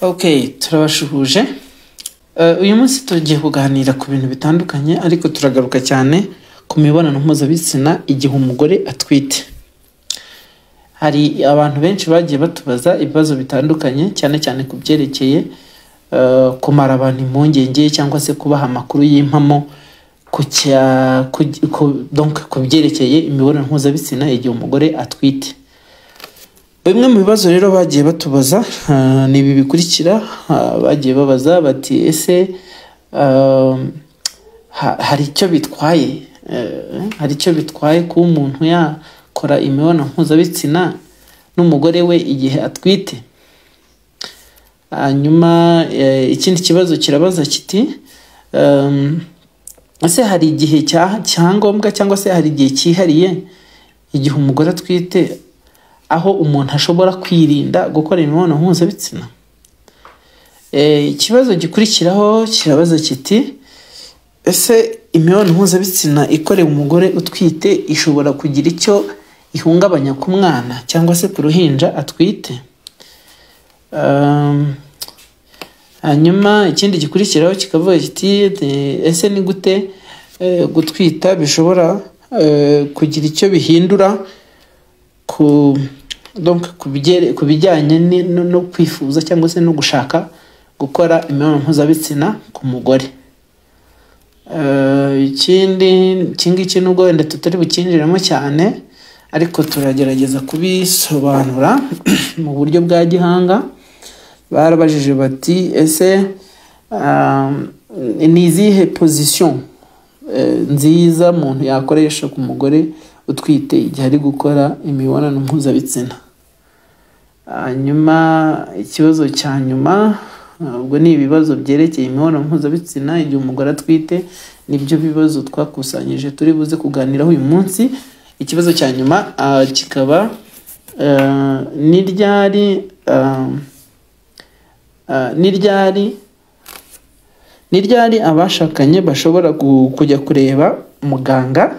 Okay turabashuhuje uyu munsi tugiye kuganira ku bintu bitandukanye ariko turagaruka cyane ku mibonano mpuzabitsina igihe umugore atwite hari abantu benshi bagiye batubaza ibibazo bitandukanye cyane cyane ku byerekeye eh, kumara abantu impungenge cyangwa se kubaha amakuru y'impamo ku cya- ku ku- donc ku byerekeye imibonano mpuzabitsina igihe umugore atwite bimwe mu bibazo rero bagiye batubaza ah, ni ibi bikurikira ah, bagiye babaza bati ese ah, ha- hari icyo bitwaye eh, hari icyo bitwaye kuba umuntu yakora imibonano mpuzabitsina n'umugore we igihe atwite hanyuma eh, ikindi kibazo kirabaza kiti ehm, ese hari igihe cya- cyangombwa cyangwa se hari igihe cyihariye igihe umugore atwite aho umuntu ashobora kwirinda gukora imibonano mpuzabitsina Eh, ikibazo gikurikiraho kirabaza kiti ese imibonano mpuzabitsina ikorewe umugore utwite ishobora kugira icyo ihungabanya ku mwana cyangwa se ku ruhinja atwite Um, hanyuma ikindi gikurikiraho kikavuga kiti "Eh, ese ni gute eh, gutwita bishobora eh, kugira icyo bihindura ku donc ku bijyere- ku bijyanye ni- no no kwifuza cyangwa se no gushaka gukora imibonano mpuzabitsina ku mugore Eh, ikindi iki ngiki nubwo wenda tutari bukinjiremo cyane ariko turagerageza kubisobanura mu buryo bwa gihanga barabajije bati ese ah, ni izihe pozisiyo eh, nziza umuntu yakoresha ku mugore utwite igihe ari gukora imibonano mpuzabitsina hanyuma ikibazo cya nyuma ah, ubwo ni ibibazo byerekeye imibonano mpuzabitsina igihe umugore atwite nibyo bibazo twakusanyije turi buze kuganiraho uyu munsi ikibazo cya nyuma ah, kikaba ah, ni ryari ah, ah, ni ryari ni ryari abashakanye bashobora gu- kujya kureba muganga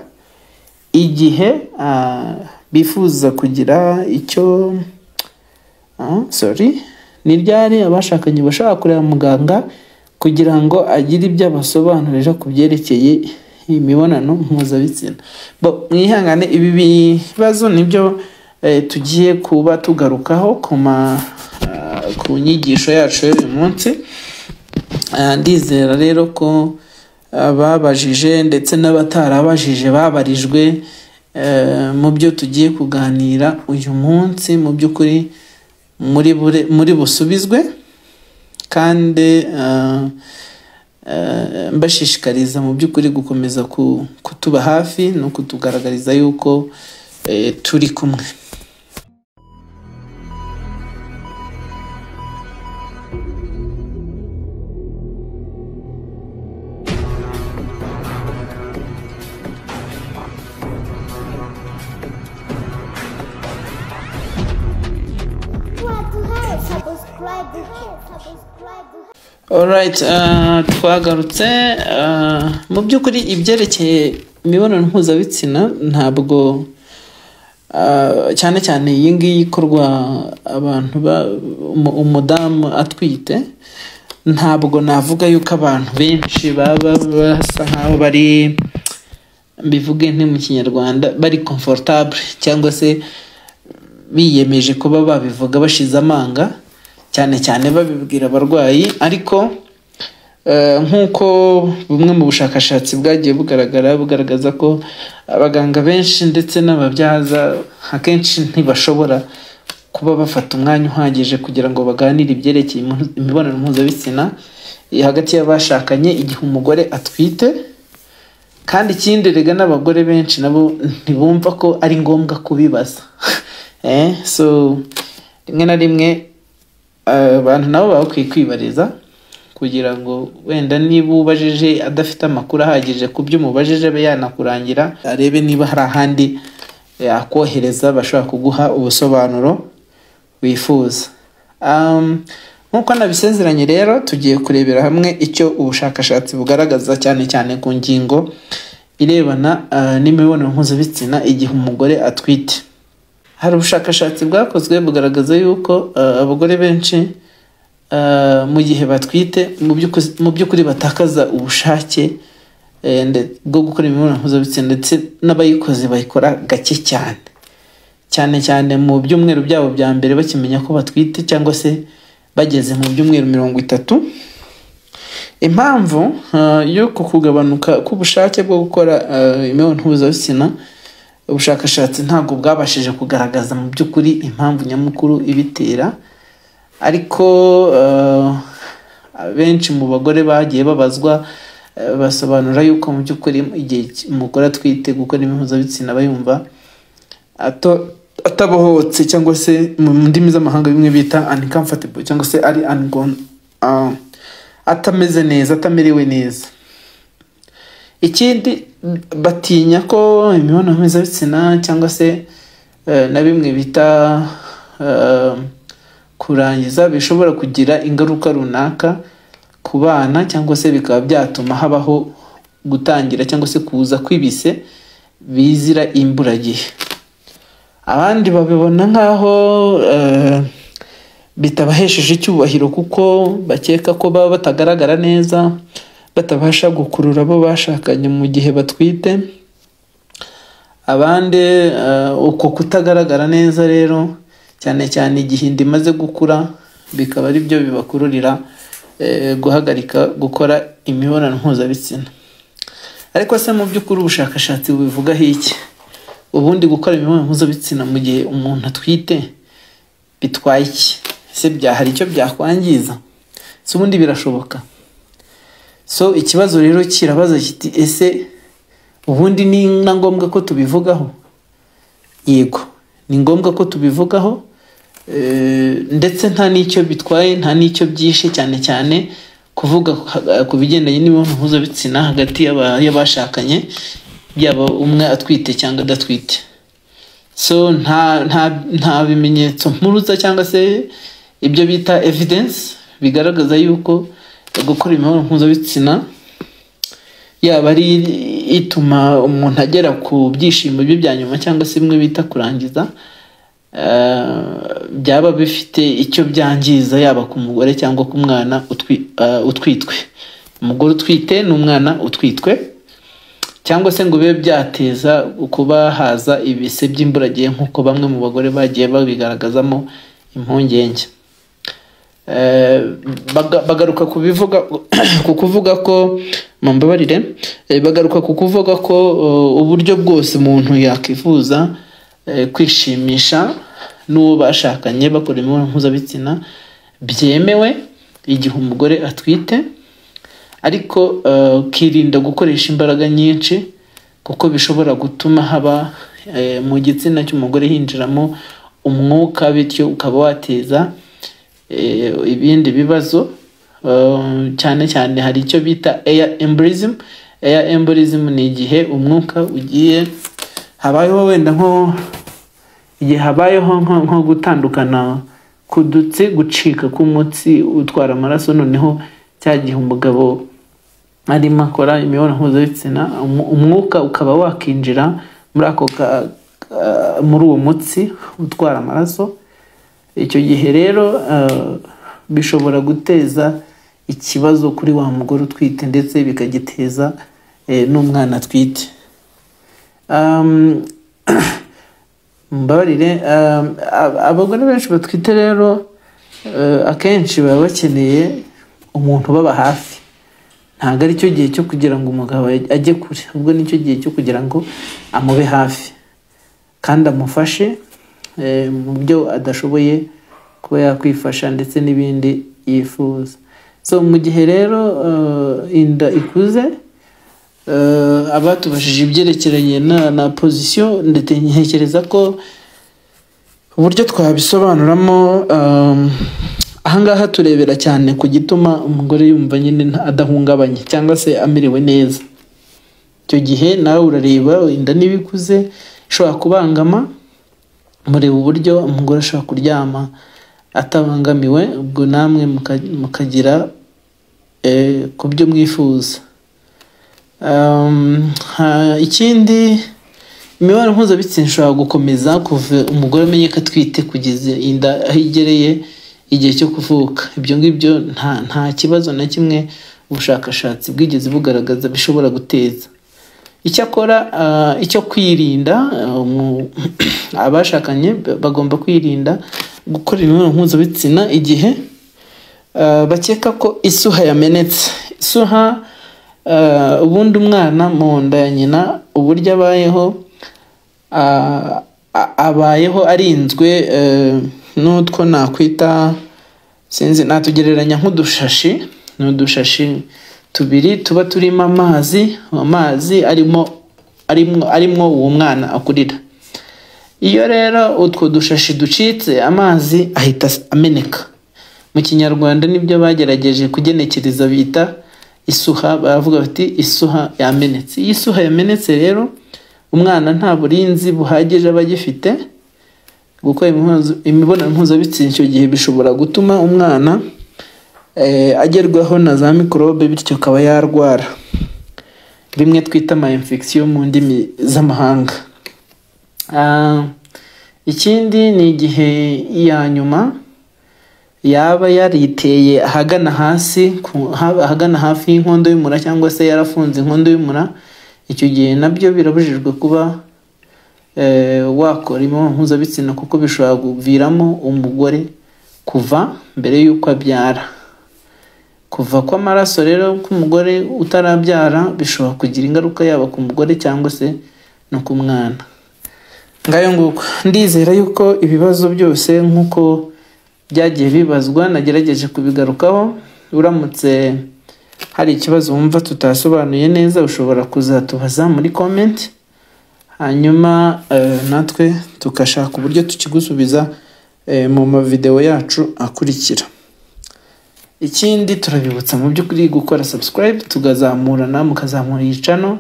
igihe ah, bifuza kugira icyo Ah, sorry ni ryari abashakanye bashobora kureba muganga kugira ngo agire ibyo abasobanurira ku byerekeye imibonano mpuzabitsina bo mwihangane ibi bibazo nibyo eh, tugiye kuba tugarukaho ku ma ah, ku nyigisho yacu y'uyu munsi Ah, ndizera rero ko ababajije ndetse n'abatarabajije babarijwe eh, mu byo tugiye kuganira uyu munsi mu by'ukuri muri bure- muri busubizwe kandi ah, eh, mbashishikariza mu by'ukuri gukomeza ku- kutuba hafi no kutugaragariza yuko eh, turi kumwe subscribe subscribe Alright, uh, twagarutse uh, mu by'ukuri ibyerekeye imibonano mpuzabitsina ntabwo uh, cyane cyane iyi ngiyi ikorwa abantu ba- umu- umudamu atwite ntabwo navuga yuko abantu benshi baba basa nkaho bari mbivuge nti mu kinyarwanda bari comfortable cyangwa se biyemeje kuba babivuga bashize amanga cyane cyane babibwira abarwayi ariko eh, nk'uko bumwe mu bushakashatsi bwagiye bugaragara bugaragaza ko abaganga benshi ndetse n'ababyaza akenshi ntibashobora kuba bafata umwanya uhagije kugira ngo baganire ibyerekeye impu- imibonano mpuzabitsina eh, hagati y'abashakanye igihe umugore atwite kandi ikindi rega n'abagore benshi nabo ntibumva ko ari ngombwa kubibaza eh, so rimwe na rimwe eh, abantu nabo baba bakwiye kwibariza kugira ngo wenda niba ubajije adafite amakuru ahagije ku byo umubajije abe yanakurangira arebe niba hari ahandi yakohereza bashobora kuguha ubusobanuro wifuza Um, nk'uko nabisezeranye rero tugiye kurebera hamwe icyo ubushakashatsi bugaragaza cyane cyane ku ngingo irebana ah, n'imibonano mpuzabitsina igihe umugore atwite hari ubushakashatsi bwakozwe bugaragaza yuko ah, abagore benshi eh, mu gihe batwite mu by'uku- mu by'ukuri batakaza ubushake eh, nde- bwo gukora imibonano mpuzabitsina ndetse n'abayikoze bayikora gake cyane cyane cyane mu byumweru byabo bya mbere bakimenya ko batwite cyangwa se bageze mu byumweru mirongo itatu impamvu eh, y'uku kugabanuka k'ubushake bwo gukora eh, imibonano mpuzabitsina ubushakashatsi ntabwo bwabashije kugaragaza mu by'ukuri impamvu nyamukuru ibitera ariko eh, benshi mu bagore bagiye babazwa eh, basobanura yuko mu by'ukuri igihe umugore atwite gukora imibonano mpuzabitsina aba yumva ato- atabohotse cyangwa se mu mu ndimi z'amahanga bimwe bita uncomfortable cyangwa se ari ungon, ah, atameze neza atamerewe neza ikindi batinya ko imibonano mpuzabitsina cyangwa se eh, na bimwe bita eh, kurangiza bishobora kugira ingaruka runaka ku bana cyangwa se bikaba byatuma habaho gutangira cyangwa se kuza kw'ibise bizira imburagihe abandi babibona nk'aho eh, bitabahesheje icyubahiro kuko bakeka ko baba batagaragara neza batabasha gukurura abo bashakanye mu gihe batwite abandi eh, uko kutagaragara neza rero cyane cyane igihe inda imaze gukura bikaba ari byo bibakururira eh, guhagarika gukora imibonano mpuzabitsina ariko se mu by'ukuri ubushakashatsi bubivugaho iki ubundi gukora imibonano mpuzabitsina mu gihe umuntu atwite bitwaye iki ese bya hari icyo byakwangiza si ubundi birashoboka so ikibazo rero kirabaza kiti ese ubundi ni na ngombwa ko tubivugaho yego ni ngombwa ko tubivugaho eh, ndetse nta n'icyo bitwaye nta n'icyo byishe cyane cyane kuvuga ku- ku bigendanye n'imibonano mpuzabitsina hagati y'aba- y'abashakanye yaba umwe atwite cyangwa adatwite so nta nta nta bimenyetso mpuruza cyangwa se ibyo bita evidence bigaragaza yuko gukora imibonano mpuzabitsina yaba ari ituma umuntu agera ku byishimo bye bya nyuma cyangwa se bimwe bita kurangiza eh, byaba bifite icyo byangiza yaba ku mugore cyangwa ku mwana utwi- eh, utwitwe umugore utwite n'umwana utwitwe cyangwa se ngo bibe byateza kuba haza ibise by'imburagihe nk'uko bamwe mu bagore bagiye babigaragazamo impungenge Eh, baga- bagaruka ku bivuga ku kuvuga ko mumbabarire eh, bagaruka ku kuvuga ko eh, uburyo bwose umuntu yakwifuza eh, kwishimisha n'uwo bashakanye bakora imibonano mpuzabitsina byemewe igihe umugore atwite ariko eh, ukirinda gukoresha imbaraga nyinshi kuko bishobora gutuma haba eh, mu gitsina cy'umugore hinjiramo umwuka bityo ukaba wateza eh, ibindi bibazo eh, cyane cyane hari icyo bita air embolism air embolism ni igihe umwuka ugiye habayeho wenda nko igihe habayeho nko nko gutandukana k'udutsi gucika k'umutsi utwara amaraso noneho cya gihe umugabo arimo akora imibonano mpuzabitsina umu- umwuka ukaba wakinjira muri ako ka- ka- muri uwo mutsi utwara amaraso icyo gihe rero eh, bishobora guteza ikibazo kuri wa mugore utwite ndetse bikagiteza eh, n'umwana atwite Um, mbabarire um, ab- abagore benshi batwite rero eh, akenshi baba bakeneye umuntu ubaba hafi ntabwo ari cyo gihe cyo kugira ngo umugabo ajye kure ubwo ni cyo gihe cyo kugira ngo amube hafi kandi amufashe eh, mu byo adashoboye kuba yakwifasha ndetse n'ibindi yifuza so mu gihe rero eh, inda ikuze eh, abatubajije ibyerekeranye na, na pozisiyo ndetse ntekereza ko uburyo twabisobanuramo um, ahangaha turebera cyane ku gituma umugore yumva nyine nta- adahungabanye cyangwa se amerewe neza icyo gihe nawe urareba inda niba ikuze ishobora kubangama mureba uburyo umugore ashobora kuryama atabangamiwe ubwo namwe muka- mukagira eh, ku byo mwifuza Um, ha- ikindi imibonano mpuzabitsina ishobora gukomeza kuva umugore amenye ko atwite kugeza inda aho igereye igihe cyo kuvuka ibyo ngibyo nta nta kibazo na kimwe ubushakashatsi bwigeze bugaragaza bishobora guteza icyakora ah, icyo kwirinda ah, umu- abashakanye bagomba kwirinda gukora imibonano mpuzabitsina igihe ah, bakeka ko isuha yamenetse isuha ah, ubundi umwana mu nda ya nyina uburyo abayeho a- a- abayeho arinzwe eh, n'utwo nakwita sinzi natugereranya nk'udushashi ni udushashi tubiri tuba turimo amazi amazi arimo arimo arimo uwo mwana akurira iyo rero utwo dushashi ducitse amazi ahita as- ameneka mu kinyarwanda nibyo bagerageje kugenekereza bita isuha baravuga bati isuha yamenetse iyo isuha yamenetse rero umwana nta burinzi buhagije aba agifite gukora impuzu- imibonano mpuzabitsina icyo gihe bishobora gutuma umwana eh, agerwaho na za mikorobe bityo akaba yarwara rimwe twita ama infection mu ndimi z'amahanga Ah, ikindi ni igihe iya nyuma yaba yariteye ahagana hasi ku- ha- ahagana hafi y'inkondo y'umura cyangwa se yarafunze inkondo y'umura icyo gihe nabyo birabujijwe kuba eh, wakora imibonano mpuzabitsina kuko bishobora kuviramo umugore kuva mbere y'uko abyara kuva kw'amaraso rero k'umugore utarabyara bishobora kugira ingaruka yaba ku mugore cyangwa se no ku mwana ngayo nguko ndizera yuko ibibazo byose nk'uko byagiye bibazwa nagerageje kubigarukaho uramutse hari ikibazo wumva tutasobanuye neza ushobora kuzatubaza muri comment hanyuma eh, natwe tugashaka uburyo tukigusubiza eh, mu mavideo yacu akurikira ikindi turabibutsa mu by'ukuri gukora subscribe tukazamurana mukazamura iyi channel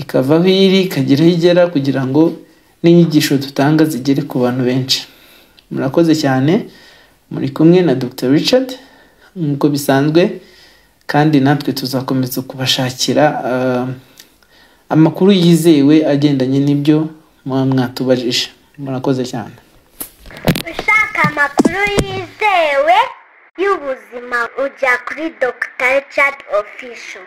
ikavaho iri ikagera aho igera kugira ngo n'inyigisho dutanga zigere ku bantu benshi murakoze cyane muri kumwe na Dr Richard nk'uko bisanzwe kandi natwe tuzakomeza kubashakira ah, amakuru yizewe agendanye n'ibyo muba mwatubajije murakoze cyane ushaka amakuru yizewe y'ubuzima ujya kuri Dr richard official